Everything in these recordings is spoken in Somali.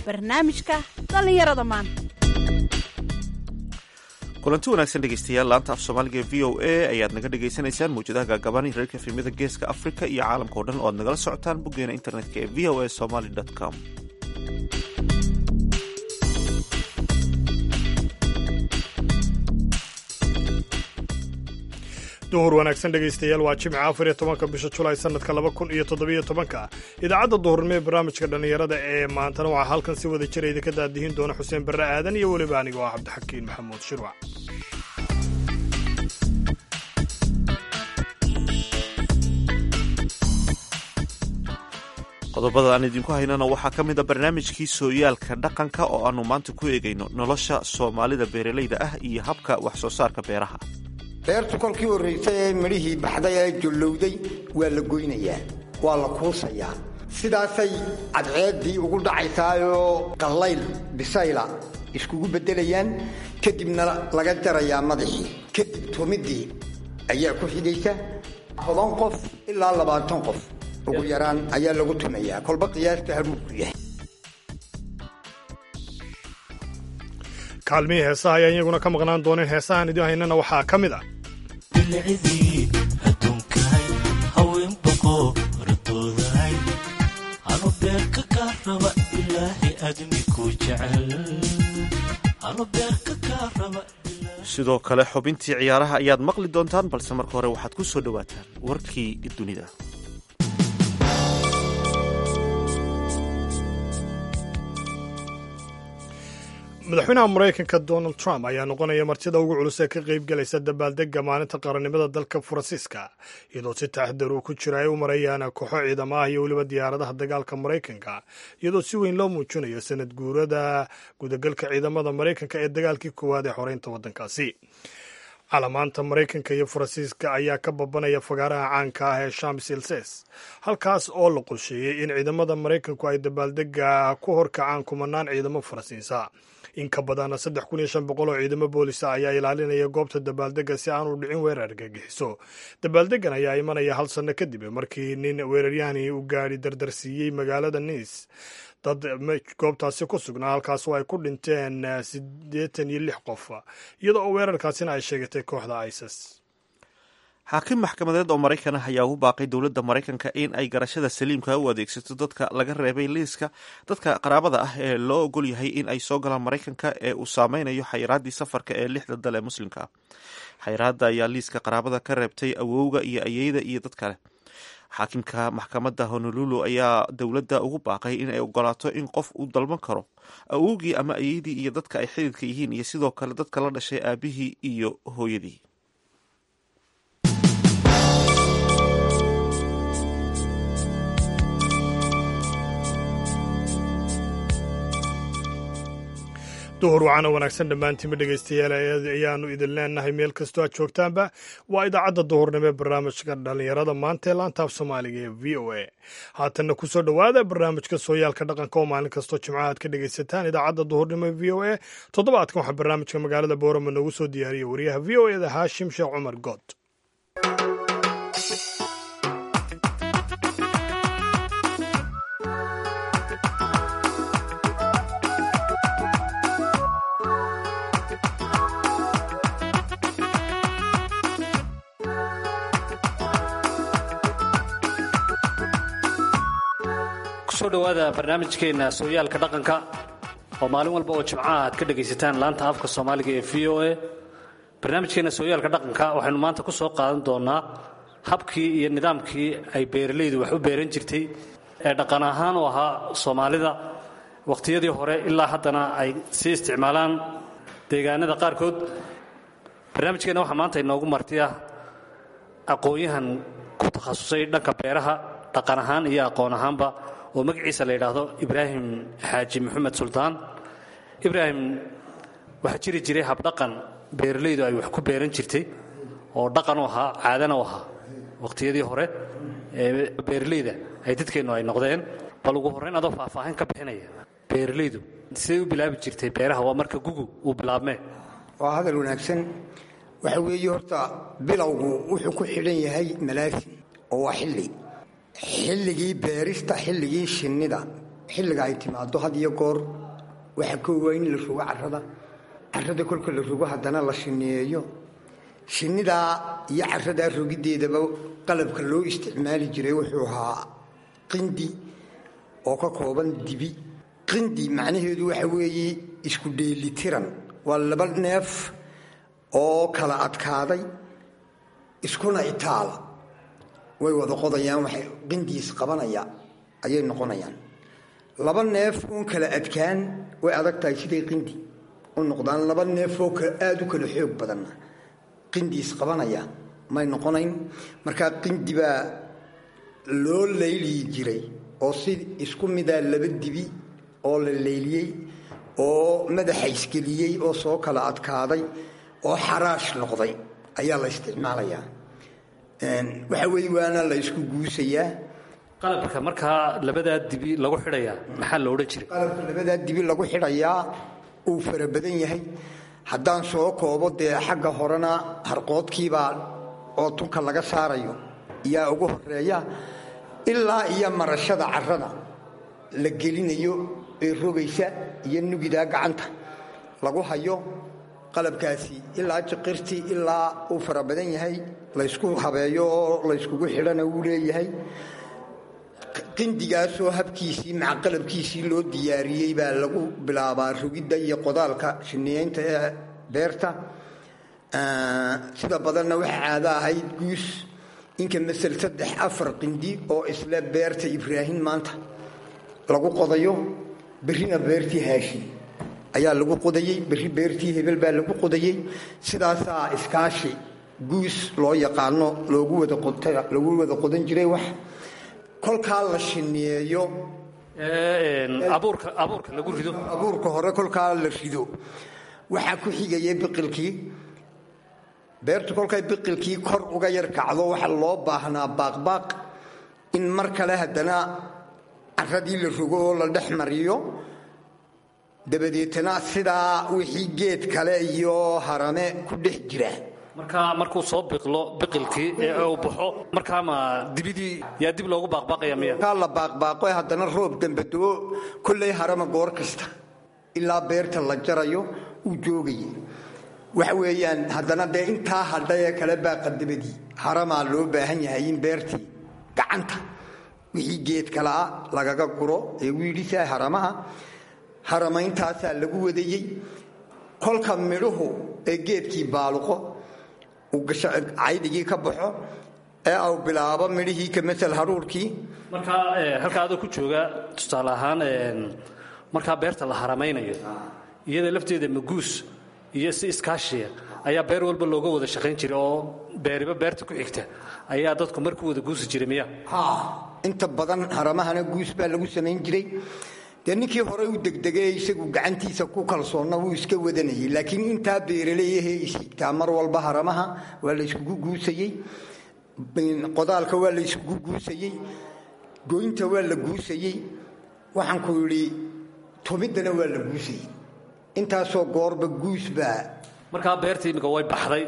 barnaamijka dhallinyarada maanta kulanti wanaagsan dhegeystayaal laanta af soomaaliga v o a ayaad naga dhagaysanaysaan mawjadaha gaagaban reerka efemyada geeska africa iyo caalamka o dhan oo ad nagala socotaan boggeena internetka ee v o a somaly com duhur wanaagsan dhegaystayaal waa jimca afar iyo tobanka bisha julaay sanadka laba kun iyo toddobiyo tobanka idaacadda duhurnimo ee barnaamijka dhallinyarada ee maantana waxaa halkan si wada jira idinka daadihin doona xuseen barre aadan iyo weliba aniga oo ah cabdixakiin maxamuud shirwac qodobada aan idinku haynana waxaa ka mid a barnaamijkii sooyaalka dhaqanka oo aanu maanta ku eegayno nolosha soomaalida beeralayda ah iyo habka wax soo saarka beeraha beertu kolkii horraysay ee midhihii baxday ee jollowday waa la goynayaa waa la kuusayaa sidaasay cadceeddii ugu dhacaysaayoo qallayl bisayla iskugu beddelayaan kadibna laga jarayaa madaxii kadib tumiddii ayaa ku xidhaysa toban qof ilaa labaatan qof ugu yaraan ayaa lagu tumayaa kolba qiyaasta haruuku yahay kaalmihii heesaha ayaa iyaguna ka maqnaan dooneen heesahaan idin haynana waxaa ka mid ah bilcidii adduunkahay haween boqoradoodahay anu beerka kaa raba ilaahay admi ku jecel anu beerka kaa raba sidoo kale xubintii ciyaaraha ayaad maqli doontaan balse marka hore waxaad ku soo dhowaataan warkii dunida madaxweynaha maraykanka donald trump ayaa noqonaya martida ugu culus ee ka qaybgalaysa dabaaldega maalinta qarannimada dalka faransiiska iyadoo si taxdar uu ku jira ay u marayaan kooxo ciidamo ah iyo weliba diyaaradaha dagaalka maraykanka iyadoo si weyn loo muujinayo sanad guurada gudagalka ciidamada maraykanka ee dagaalkii koowaad ee xoreynta waddankaasi calamaanta maraykanka iyo faransiiska ayaa ka babanaya fagaaraha caanka ah ee shams ilses halkaas oo la qorsheeyey in ciidamada maraykanku ay dabaaldega ku horkacaan kumanaan ciidamo faransiisa in ka badan saddex kun iyo shan boqol oo ciidamo boolisa ayaa ilaalinaya goobta dabaaldega si aanu dhicin weerar argagixiso dabaaldegan ayaa imanaya hal sanno kadib markii nin weeraryahani u gaadhi dardarsiiyey magaalada niis dad goobtaasi ku sugnaa halkaas oo ay ku dhinteen siddeetan iyo lix qof iyadoo oo weerarkaasina ay sheegatay kooxda isis xaakim maxkamadeed oo maraykan ah ayaa ugu baaqay dowladda maraykanka in ay garashada saliimka u adeegsato dadka laga reebay liiska dadka qaraabada ah ee loo ogol yahay in ay soo galaan maraykanka ee uu saameynayo xayiraaddii safarka ee lixda dal ee muslimka ah xayiraadda ayaa liiska qaraabada ka reebtay awowga iyo ayeyda iyo dad kale xaakimka maxkamadda honolulu ayaa dowladda ugu baaqay in ay ogolaato in qof uu dalban karo awowgii ama ayeydii iyo dadka ay xididka yihiin iyo sidoo kale dadka la dhashay aabihii iyo hooyadii duhur wacana wanaagsan dhammaantiinba dhegaystayaal ayaanu idin leenahay meel kastoo aad joogtaanba waa idaacadda duhurnimo ee barnaamijka dhallinyarada maanta ee laantaaf soomaaliga ee v o a haatanna kusoo dhowaada barnaamijka sooyaalka dhaqanka oo maalin kastoo jimcaha aad ka dhegaysataan idaacadda duhurnimo ee v o a toddobaadkan waxaa barnaamijka magaalada boorama noogu soo diyaariyey wariyaha v o eda haashim sheekh cumar good kusoo dhowaada barnaamijkeenna sooyaalka dhaqanka oo maalin walba oo jimcaha aad ka dhegaysataan laanta afka soomaaliga ee v o a barnaamijkeenna sooyaalka dhaqanka waxaynu maanta ku soo qaadan doonnaa habkii iyo nidaamkii ay beeralaydu wax u beeran jirtay ee dhaqan ahaan u ahaa soomaalida wakhtiyadii hore ilaa haddana ay sii isticmaalaan deegaanada qaarkood barnaamijkeenna waxaa maanta inoogu martiya aqoon-yahan ku takhasusay dhanka beeraha dhaqan ahaan iyo aqoon ahaanba oo magaciisa la yidhaahdo ibraahim xaaji maxamed suldaan ibraahim waxaa jiri jiray habdhaqan beeralaydu ay wax ku beeran jirtay oo dhaqan u ahaa caadana u ahaa wakhtiyadii hore ee beeralayda ay dadkeennu ay noqdeen bal ugu horrayn adoo faahfaahin ka bixinaya beeralaydu siday u bilaabi jirtay beeraha waa marka gugu uu bilaabmee waa hadal wanaagsan waxa weeye horta bilowgu wuxuu ku xidhan yahay malaasin oo waa xilli xilligii beerista xilligii shinnida xilliga ay timaado had iyo goor waxaa koowa in la rogo carrada carrada kolka la rogo haddana la shineeyo shinnidaa iyo carradaa rogiddeedaba qalabka loo isticmaali jiray wuxuu ahaa qindi oo ka kooban dibi qindi macnaheedu waxa weeye isku dheelitiran waa laba neef oo kala adkaaday iskuna itaala way wada qodayaan waxay qindiis qabanaya ayay noqonayaan laba neef uun kala adkaan way adag tahay siday qindi u noqdaan laba neef oo aada u kala xoog badanna qindiis qabanaya may noqonayn markaa qindi baa loo layliyi jiray oo si isku midaa laba dibi oo la layliyey oo madaxa isgeliyey oo soo kala adkaaday oo xaraash noqday ayaa la isticmaalayaa waxa weeye waana la isku guusayaa qalabka markaa labadaa dibi lagu xidhayaa maxaa la odhan jiray qalabka labadaa dibi lagu xidhayaa uu fara badan yahay haddaan soo koobo dee xagga horena harqoodkiibaa oo tunka laga saarayo yaa ugu horeeya ilaa iyo marashada carrada la gelinayo ee rogaysa iyo nugidaa gacanta lagu hayo qalabkaasi ilaa jiqirtii ilaa uu fara badan yahay laysku habeeyo oo layskugu xidhana wuu leeyahay qindigaasoo habkiisii maca qalabkiisii loo diyaariyey baa lagu bilaabaa rogidda iyo qodaalka shiniyeynta ee beerta sida badanna waxaa caado ahayd guus inka masel saddex afar qindi oo isle beerta ibraahim maanta lagu qodayo berrina beertii haashim ayaa lagu qodayey berri beertii hebel baa lagu qodayey sidaasaa iskaashi guus loo yaqaano loogu wadaalagu wada qodan jiray wax kolkaa la shineeyo abuurka abuurka lagu rido abuurka hore kolkaa la rido waxaa ku xigaya biqilkii beertu kolkay biqilkii kor uga yar kacdo waxaa loo baahnaa baaqbaaq in mar kale haddana carradii la rogo oo la dhex mariyo dabadeetana sidaa wixii geed kale iyo harame ku dhex jira markaa markuu soo biqlo biqilkii ee uu baxo markaa ma dibidii yaa dib loogu baaqbaaqaya miya kaa la baaqbaaqo haddana roob dambadoo kollay harama goor kasta ilaa beerta la jarayo uu joogayay waxa weeyaan haddana dee intaa hadhayee kale baaqa dabadii haramaa loo baahan yahay in beertii gacanta wixii geed kalea lagaga guro ee wiidhisaa haramaha harameyntaasaa lagu wadayey kolka midhuhu ee geedkii baaluqo uu caydigii ka baxo ee au bilaabo midhihii ka masel haruurkii markaa halkaa adoo ku jooga tusaale ahaan markaa beerta la haramaynayo iyada lafteeda maguus iyo si iskaashiya ayaa beer walba looga wada shaqayn jiray oo beeriba beerta ku xigta ayaa dadku mar ku wada guusi jiray miya haa inta badan haramahana guus baa lagu samayn jiray dee ninkii hore u degdegay isagu gacantiisa ku kalsoonna wuu iska wadanayay laakiin intaa beeraleeyahee ishigtaa mar walba haramaha waa la yskugu guusayey qodaalka waa la yskugu guusayey goynta waa la guusayey waxaan ku yidhi tumiddana waa la guusayey intaasoo goorba guus baa markaa beertii imika way baxday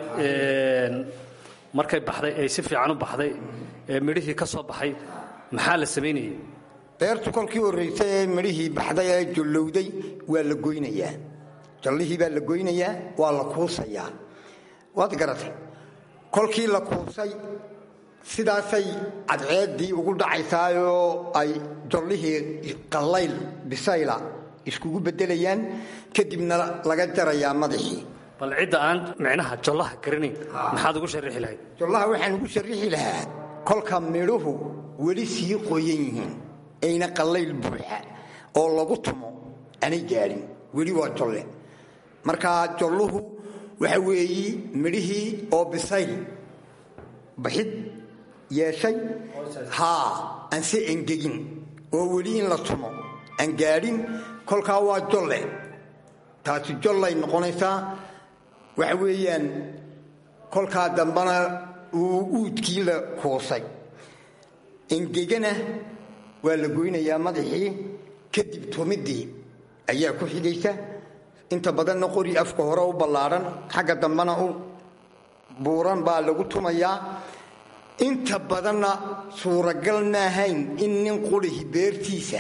markay baxday ay si fiican u baxday ee midhihii ka soo baxay maxaa la samaynayay beertu kolkii horraysay ee midhihii baxday ee jollowday waa la goynayaa jallihii baa la goynayaa waa la kuusayaa waad garatay kolkii la kuusay sidaasay cadceeddii ugu dhacaysaayoo ay jallihii qallayl bisayla iskugu beddelayaan kadibna laga jarayaa madaxii bal cidda aan micnaha jollaha garanayn maxaad ugu sharixi lahayd jollaha waxaan ugu sharrixi lahaa kolka midhuhu weli sii qoyan yihiin ayna qallayl buuxa oo lagu tumo aanay gaadhin weli waa jolle markaa jolluhu waxa weeyi midhihii oo bisayl baxid yeeshay haa aan se engegin oo weli in la tumo aan gaadhin kolkaa waa jolle taasi jollay noqonaysaa waxa weeyaan kolkaa dambana uu uudkii la kuusay engegana waa la goynayaa madaxii kadib tumiddii ayaa ku xigaysa inta badanna qori afka hore u ballaadhan xagga dambana u buuran baa lagu tumayaa inta badanna suuragal maahayn in nin qurihi beertiisa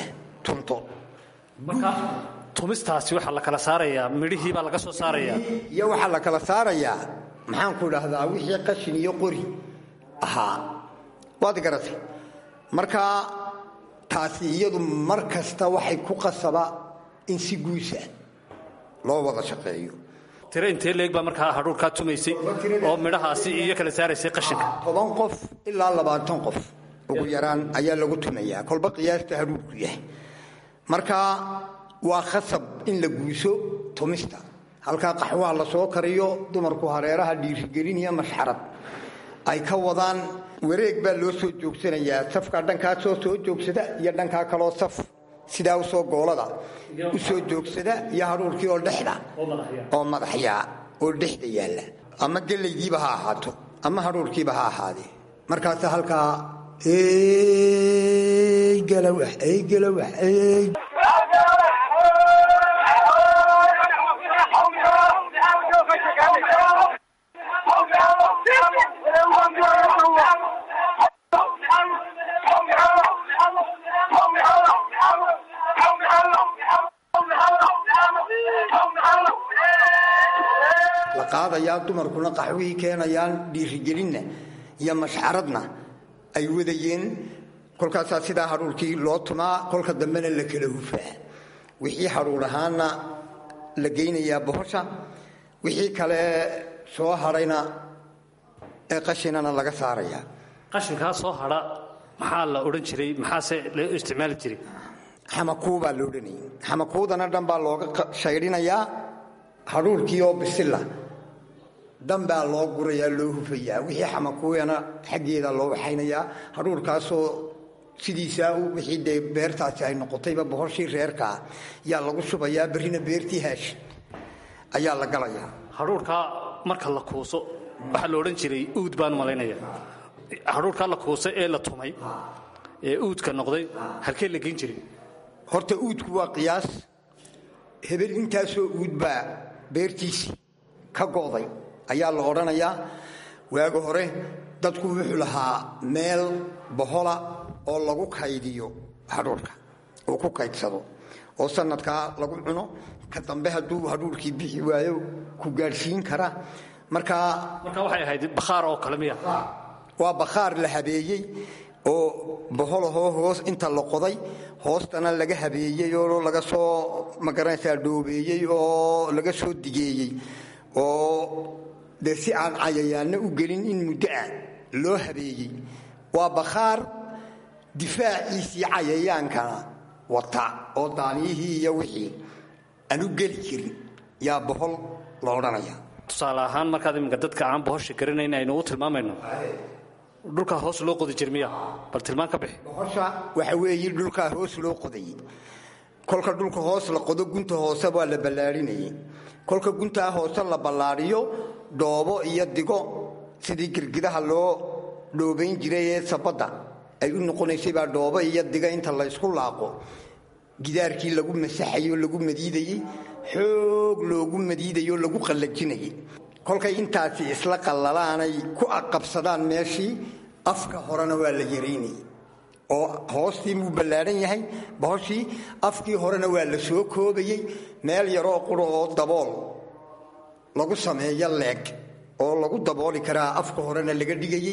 tunto marka tumistaasi waxaa la kala saarayaa midhihii baa laga soo saarayaa iyo waxaa la kala saarayaa maxaanku idhaahdaa wixii qashin iyo qori ahaa waad garatay marka taasi iyadu mar kasta waxay ku qasaba in si guusa loo wada shaqeeyo tiro intee leeg baa markaa hadhuurkaa tumaysay oo midhahaasi iyo kala saaraysay qashinka toban qof ilaa labaatan qof ugu yaraan ayaa lagu tumayaa kolba qiyaasta hadhuurku yahay marka waa khasab in la guuso tumista halkaa qaxwaha la soo kariyo dumarku hareeraha dhiirigelin iyo mashxarad ay ka wadaan wareeg baa loo soo joogsanayaa safka dhankaasoo soo joogsada iyo dhankaa kaloo saf sidaa usoo goolada u soo joogsada iyo hadhuurkii oo dhexda oo madaxyaa oo dhexda yaalla ama gelaydiiba ha ahaato ama hadhuurkiiba ha ahaadee markaasa halkaa ey galawax ey galawax ey la qaadayaa dumarkuna qaxwihii keenayaan dhiirigelinna iyo mashxaradna ay wadayeen kolkaasaa sidaa hadhuurkii loo tumaa kolka dambena la kala hufaa wixii hadhuur ahaana la geynayaa bohosha wixii kale soo hadhayna ee qashinana laga saarayaa qashinkaa soo hadha maxaa la odhan jiray maxaase loo isticmaali jiray xamakuu baa la odhanayay xamakuudana dhan baa looga shaydhinayaa hadhuurkii oo bisila dhan baa loo gurayaa loo hufayaa wixii xamakuuyana xaggeeda loo waxaynayaa hadhuurkaasoo sidiisaa wixii dee beertaasi ay noqotayba bohoshii reerkaa yaa lagu shubayaa berrina beertii haash ayaa la galayaa hadhuurkaa marka la kuuso waxaa la odhan jiray uud baan malaynaya hadhuurkaa la kuusay ee la tumay ee uudka noqday halkee la geyn jiray horta uudku waa qiyaas hebel intaasoo uud baa beertiisii ka go'day ayaa la odhanayaa waaga hore dadku wuxuu lahaa meel bohola oo lagu kaydiyo hadhuurka uu ku kaydsado oo sanadkaa lagu cuno ka dambe hadduu hadhuurkii bixi waayo ku gaadhsiin kara markaa marka waxay ahayd bakhaar oo kale miya waa bakhaar la habeeyey oo boholahoo hoos inta la qoday hoostana laga habeeyey oo laga soo magaranaysaa dhoobeeyey oo laga soo digeeyey oo dee si aan cayayaanna u gelin in muddo ah loo habeeyey waa bakhaar difaaciisii cayayaankana wata oo daaniyihii iyo wixii aan u geli jirin yaa bohol la odhanaya tusaale ahaan markaad iminka dadka aan bohosha garanayn aynu u tilmaamayno dhulkaa hoos loo qodi jir miya bal tilmaan ka bixi bohosha waxa weeye dhulkaa hoos loo qodayey kolka dhulka hoos la qodo gunta hoose waa la ballaadhinayey kolka guntaa hoose la ballaadhiyo dhoobo iyo digo sidii girgidaha loo dhoobayn jiray ee sabadda ay u noqonaysay baa dhoobo iyo diga inta laysku laaqo gidaarkii lagu masaxayoo lagu madiidayey xoog loogu madiidayoo lagu qallajinayay kolkay intaasi isla qallalaanay ku aqabsadaan meeshii afka horena waa la yaraynayay oo hoostii muu ballaadhan yahay bohoshii afkii horena waa la soo koobayey meel yaroo quro oo dabool lagu sameeyo leeg oo lagu dabooli karaa afka horena laga dhigayey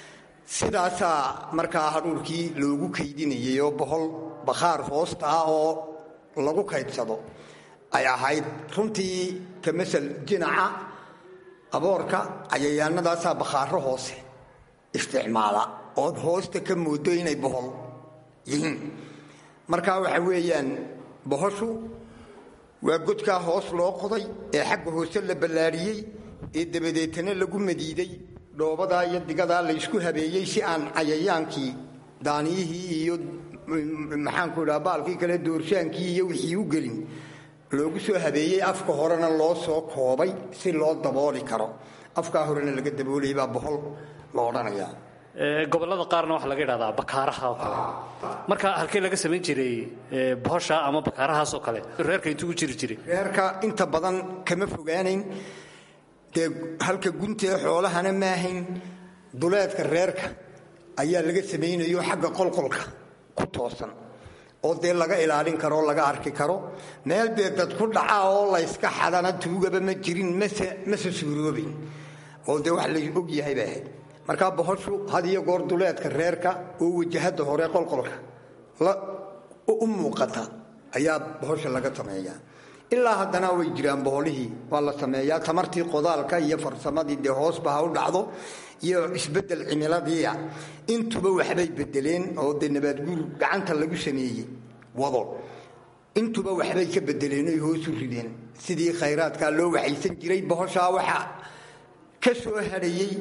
sidaasaa markaa hadhuurkii loogu kaydinayay oo bohol bakhaar hoosta ah oo lagu kaydsado ay ahayd runtii ka masal jinaca aboorka cayayaanadaasaa bakhaaro hoose isticmaala ood hoosta ka moodo inay bohol yihiin marka waxa weeyaan bohoshu waa godkaa hoos loo qoday ee xagga hoose la ballaadhiyey ee dabadeetana lagu madiiday dhoobadaa iyo digadaa laysku habeeyey si aan cayayaankii daaniyihii iyo maxaanku idhaha baalkii kale doorsaankii iyo wixii u gelin loogu soo habeeyey afka horena loo soo koobay si loo dabooli karo afkaa horena laga daboolayay baa bohol la odhanayaa gobollada qaarna waxaa laga idhahdaa bakaaraha oo kale marka halkee laga samayn jiray bohosha ama bakaarahaas oo kale reerka intuu u jiri jiray reerka inta badan kama fogaanayn dee halka guntee xoolahana maahayn duleedka reerka ayaa laga samaynayo xagga qolqolka ku toosan oo dee laga ilaalin karo o laga arki karo meel dee dad ku dhaca oo layska xadana tuugaba ma jirin mase mase suuroobayn oo dee wax la og yahay bay ahayd markaa bohoshu had iyo goor duleedka reerka oo wajahada hore qolqolka u muuqata ayaa bohosha laga sameeyaa ilaa haddana way jiraan boholihii waa la sameeyaa tamartii qodaalka iyo farsamadii dee hoosba ha u dhacdo iyo isbedel cimiladiia intuba waxbay bedeleen oo dee nabaadguur gacanta lagu sameeyey wado intuba waxbay ka bedeleen oy hoosu rideen sidii khayraadkaa loo waxaysan jiray bohoshaa waxa ka soo hadhayey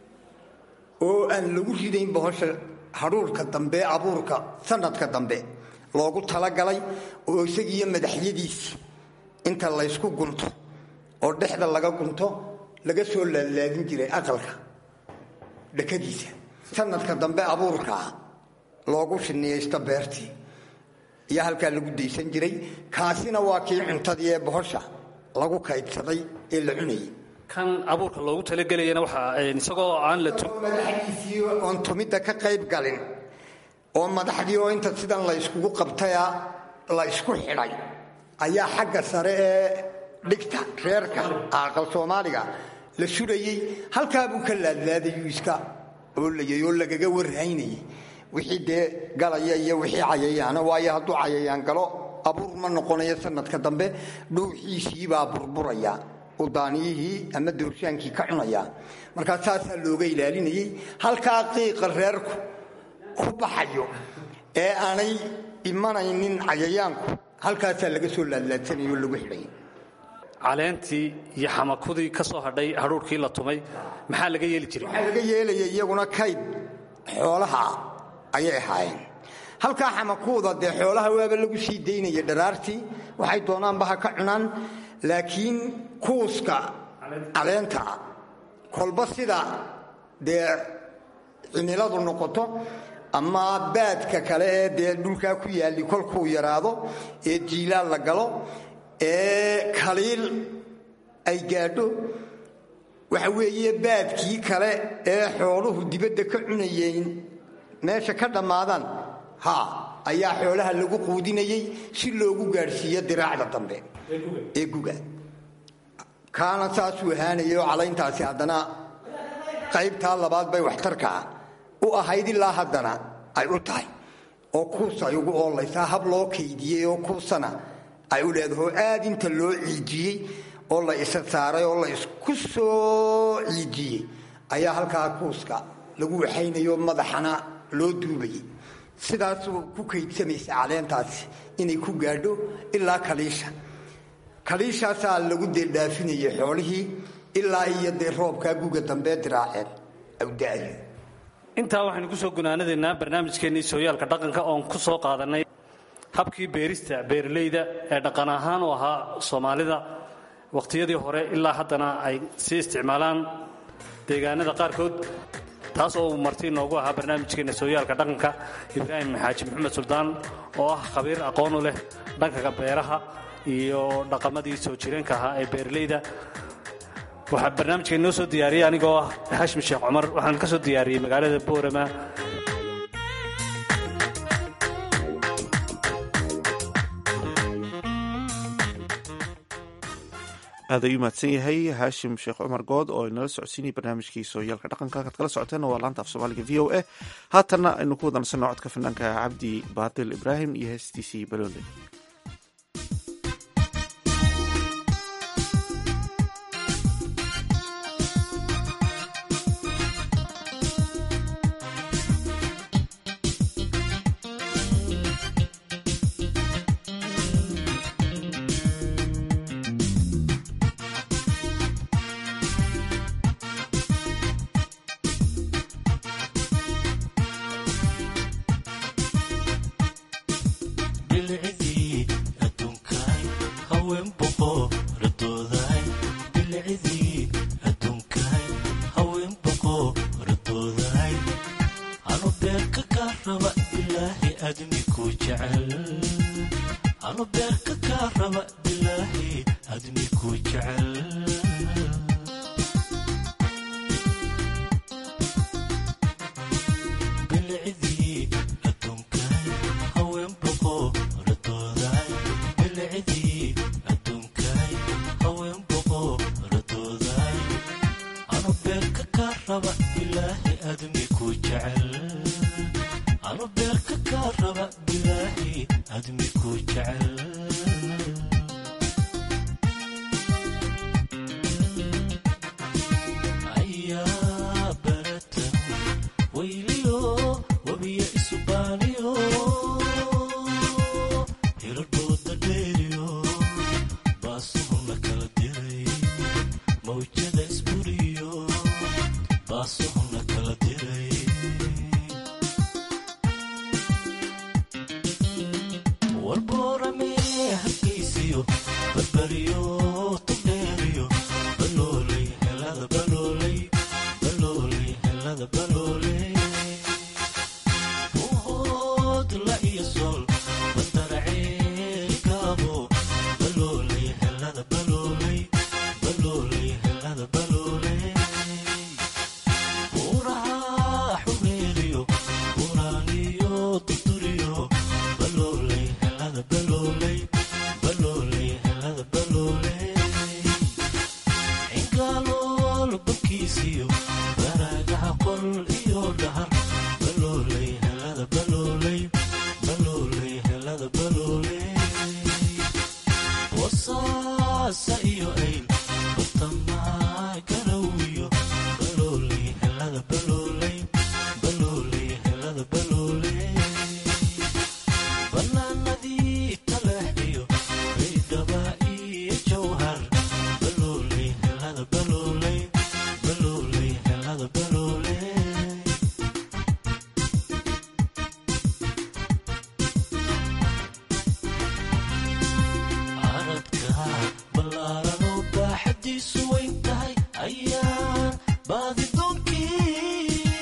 oo aan lagu ridayn bohosha hadhuurka dambe abuurka sanadka dambe loogu talagalay oo isagiiyo madaxyadiisi inta laysku gunto oo dhexda laga gunto laga soo laadlaadin jiray aqalka dhakadiisa sanadka dambe abuurkaa loogu shiniyaysto beertii iyo halkaa lagu daysan jiray kaasina waa kii cuntadii ee bohosha lagu kaydsaday ee la cunayay kan abuurka loogu talagelayana waxaa isagoo aan la madaxdiisii oon tumidda ka qayb galin oo madaxdii oo inta sidan la yskugu qabtaya la ysku xidhay ayaa xagga sare ee dhigta reerka aqal soomaaliga la surayey halkaabuu ka laadlaadayuu iska oolayay oo lagaga warhaynayay wixii dee galaya iyo wixii cayayaana waayo hadduu cayayaan galo abuur ma noqonayo sanadka dambe dhuuxiisiibaa burburaya udaaniyihii ama doorsaankii ka cunaya markaa saasaa looga ilaalinayey halkaa qiiqa reerku ku baxayo ee aanay imanaynin cayayaanku halkaasaa laga soo laadlaadsanayoo lagu xidhay caleentii iyo xamakudii ka soo hadhay hadhuurkii la tumay maxaa laga yeeli jiray waxaa laga yeelaya iyaguna kayd xoolaha ayay ahaayeen halkaa xamakuuda dee xoolaha waaba lagu sii daynaya dharaartii waxay doonaanba ha ka cunaan laakiin kuuska caleenta kolba sida dee cimiladu noqoto ama baadka kale ee dee dhulkaa ku yaalli kolkuu yaraado ee jiilaal la galo ee kaliil ay gaadho waxa weeye baadkii kale ee xooluhu dibadda ka cunayeen meesha ka dhammaadaan ha ayaa xoolaha lagu quudinayey si loogu gaadhsiiyo diraacda dambe ee guga kaana saasuu ahaanayay oo calayntaasi haddana qaybtaa labaad bay waxtarkaa u ahayd ilaa haddana ay u tahay oo kuus ay ugu oolaysaa hab loo kaydiyey oo kuusana ay u leedaho aad inta loo ciijiyey oo la isa saaray oo la isku soo ciijiyey ayaa halkaa kuuska lagu waxaynayo madaxana loo duubayay sidaasuu ku kaydsamaysa caleentaasi inay ku gaadho ilaa kaliisha kaliishaasaa lagu deeldhaafinayay xoolihii ilaa iyo dee roobkaa guga dambee diraaceen awda'yo intaa waxaynu ku soo gunaanadaynaa barnaamijkeennii sooyaalka dhaqanka oon ku soo qaadannay habkii beerista beeralayda ee dhaqan ahaan u ahaa soomaalida wakhtiyadii hore ilaa haddana ay sii isticmaalaan deegaanada qaarkood taas oo uu marti inoogu ahaa barnaamijkeenna sooyaalka dhaqanka ibraahim xaaji maxamed suldaan oo ah khabiir aqoon u leh dhanka beeraha iyo dhaqamadii soo jireenka ahaa ee beeralayda waxaa barnaamijka inoo soo diyaariyey anigoo ah xashmi sheekh cumar waxaan ka soo diyaariyey magaalada boorama aad ayuu mahadsan yahay haashim sheekh cumar good oo inala socodsiinayay barnaamijkii sooyaalka dhaqanka halkaad kala socoteen waa laanta af soomaaliga v o a haatanna aynu ku wadansanno codka fanaanka cabdi baadil ibraahim iyo heestiisii baloole bilcidii adduunkaay haween boqoradoodaay bilcidii adduunkaay haween boqoradoodaay anu beerka kaa raba bilaahi admi ku jecel anu beerka kaa raba bilaahi admi ku jecel bilcidii adduunkaay haween boqo raba bilaahi admi ku jecel anu beerka kaa raba bilaahi admi ku jecel ayaa baratan wayliyo wabiya isubaaniyo hiradhooda dheeriyo baasuhuna kala diray mawjada isburiyo baasuhuna kala diray warboorame hargaysiyo barbariyo tugdheeriyo balooley helada balooley balooley helada balooley buhood la iyo sool badaraceeri gaabo balooley helada balooley balooley helada balooley buuraha xumeeriyo buraaniyo durduriyo balooley helada balooley balooley helada balooley cingaalool babkiisiyo baraagaha qol iyo dhahar balooley helada balooley balooley helada balooley wasaasa iyo ayl bartamaha garawiyo balooley helada balooley balooley helada balooley banaanadii taleexiyo baydhaba iyo jawhar balooley helada balooley balooley helada balooley aradka ballaaranoo baaxadiisu weyn tahay ayaan baadidoonkii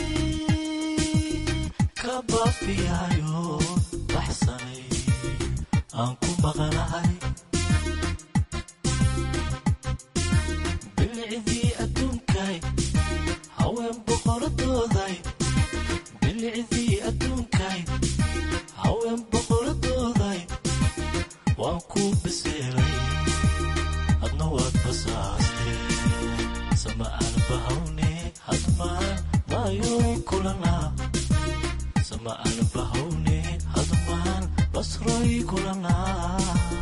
ka baafiyayo baxsanay aan ku maqanahay bilicdii adduunkay haween boqoradooday bilicdii adduunkay haween boqoradooday waan ku biseeray adna waad basaastee sama aan bahawne hadmaan maayoy kulanaa sama aan bahawne hadmaan basroy kulanaa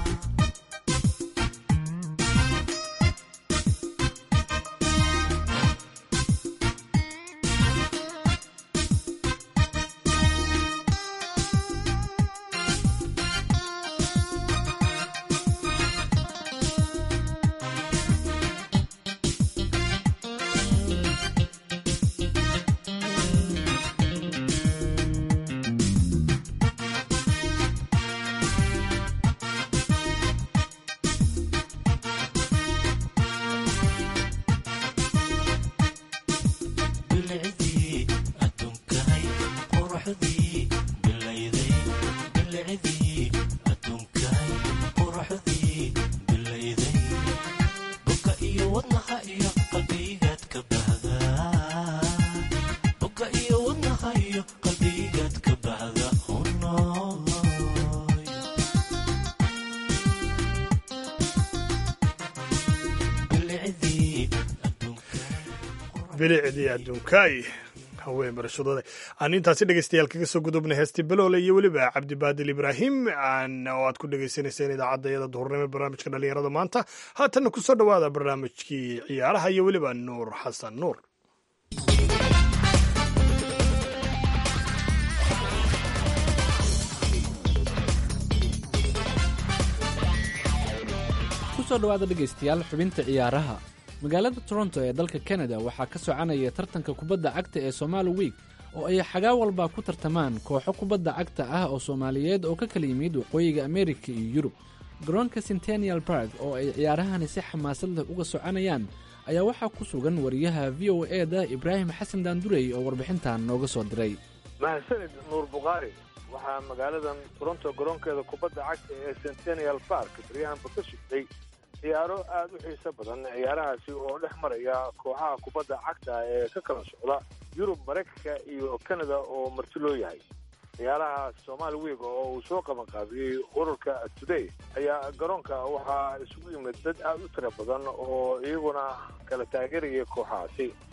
bilicdii adduunkahay quruxdii bilayday bilicdii adduunkahay quruxdii bilayday boga iyo wadnaha iyo qalbigaad ka bahdaa boga iyo wadnaha iyo qalbigaad ka bahda hunoy bilicdii adduunkahay bilicdii adduunkaay haween barashadooda aan intaasi dhegeystayaal kaga soo gudubnay heestii baloole iyo weliba cabdibaadil ibraahim aan oo aad ku dhegeysaneyseen idaacadda iyada duhurnimo barnaamijka dhalinyarada maanta haatanna kusoo dhowaada barnaamijkii ciyaaraha iyo weliba nuur xasan nuur kusoo dhowaada dhegaystayaal xubinta ciyaaraha magaalada toronto ee dalka kanada waxaa ka soconaya tartanka kubadda cagta ee somaali wiik oo ay xagaa walba ku tartamaan kooxo kubadda cagta ah oo soomaaliyeed oo ka kala yimid waqooyiga amerika iyo yurub garoonka centennial park oo ay ciyaarahani si xamaasad leh uga soconayaan ayaa waxaa ku sugan wariyaha v o e da ibraahim xasan daandurey oo warbixintan nooga soo diray mahadsanid nuur bukhaari waxaa magaaladan toronto garoonkeeda kubadda cagta ee centennial park baryahanba ka sugtay ciyaaro aada u xiiso badan ciyaarahaasi oo dhex maraya kooxaha kubadda cagta ee ka kala socda yurub maraykanka iyo canada oo marti loo yahay ciyaaraha somaali wiig oo uu soo qaban qaabiyey ururka today ayaa garoonka waxaa isugu yimid dad aada u tira badan oo iyaguna kala taageerayay kooxahaasi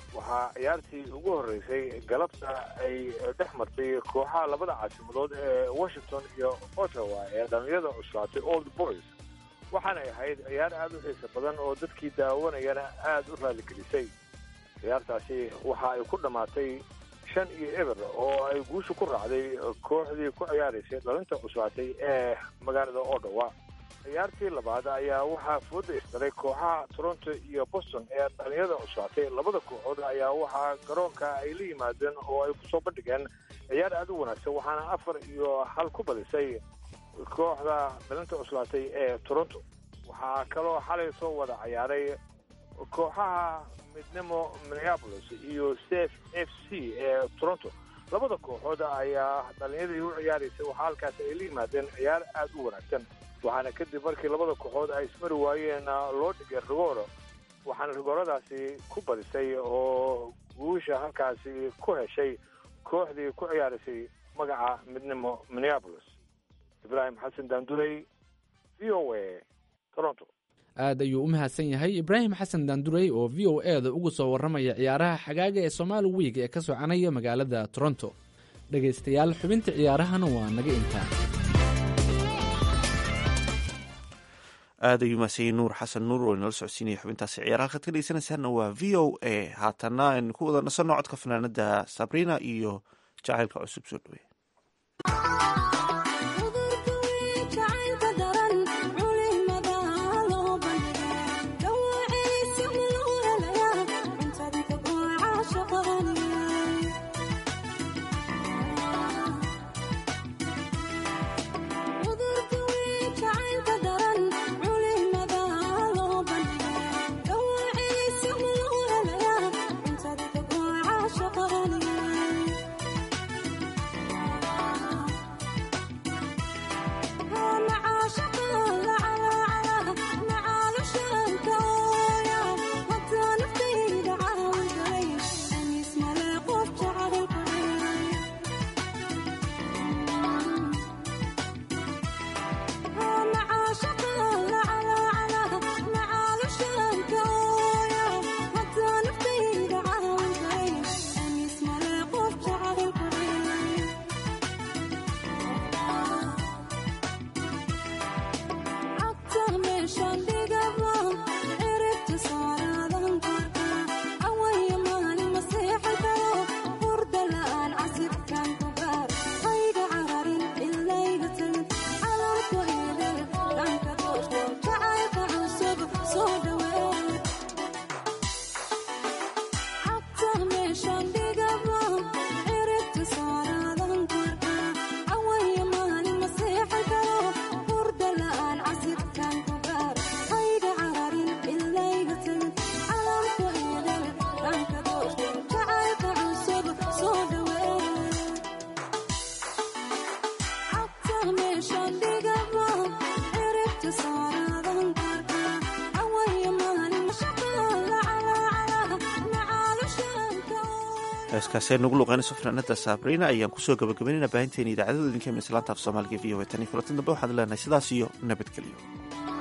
waxaa ciyaartii ugu horreysay galabta ay dhex martay kooxaha labada caasimadood ee washington iyo ottawa ee dhallinyada cuslaatay old boys waxaanay ahayd ciyaar aada u xiisa badan oo dadkii daawanayana aada u raaligelisay ciyaartaasi waxa ay ku dhammaatay shan iyo eber oo ay guusha ku raacday kooxdii ku ciyaaraysay dhalinta cuslaatay ee magaalada ottawa ciyaartii labaad ayaa waxaa fooda isdaray kooxaha toronto iyo boston ee dhalinyada cuslaatay labada kooxood ayaa waxaa garoonka ay la yimaadeen oo ay kusoo bandhigeen ciyaar aada u wanaagsan waxaana afar iyo hal ku badisay kooxda dhalinta cuslaatay ee toronto waxaa kaloo xalay soo wada ciyaaray kooxaha midnimo minneapolis iyo saf f c ee toronto labada kooxood ayaa dhalinyadii u ciyaaraysay waxaa halkaas ay la yimaadeen ciyaar aada u wanaagsan waxaana kadib markii labada kooxood ay ismari waayeen loo dhigay rigooro waxaana rigooradaasi ku badisay oo guusha halkaasi ku heshay kooxdii ku ciyaaraysay magaca midnimo minneapolis ibraahim xasan daandurey v o a toronto aad ayuu u mahadsan yahay ibraahim xasan daandurey oo v o e da uga soo warramaya ciyaaraha xagaaga ee somaali wiig ee ka soconaya magaalada toronto dhegaystayaal xubinta ciyaarahana waa naga intaa aad ayuu mahadsanyahy nuur xasan nuur oo inala socodsiinaya xubintaasi ciyaaraha halkaad ka dhegeysanaysaana waa v o a haatana aynu ku wada nasanno codka fanaanada sabrina iyo jacaylka cusub soo dhaweey heeskaasi ay nagu luqeynayso fanaanada sabrina ayaan kusoo gabagabaynayna baahinteena idaacadada idinka mislaanta af soomaaliga v o e tan iyo kulanti dambe waxaan leenahay sidaas iyo nabadgelyo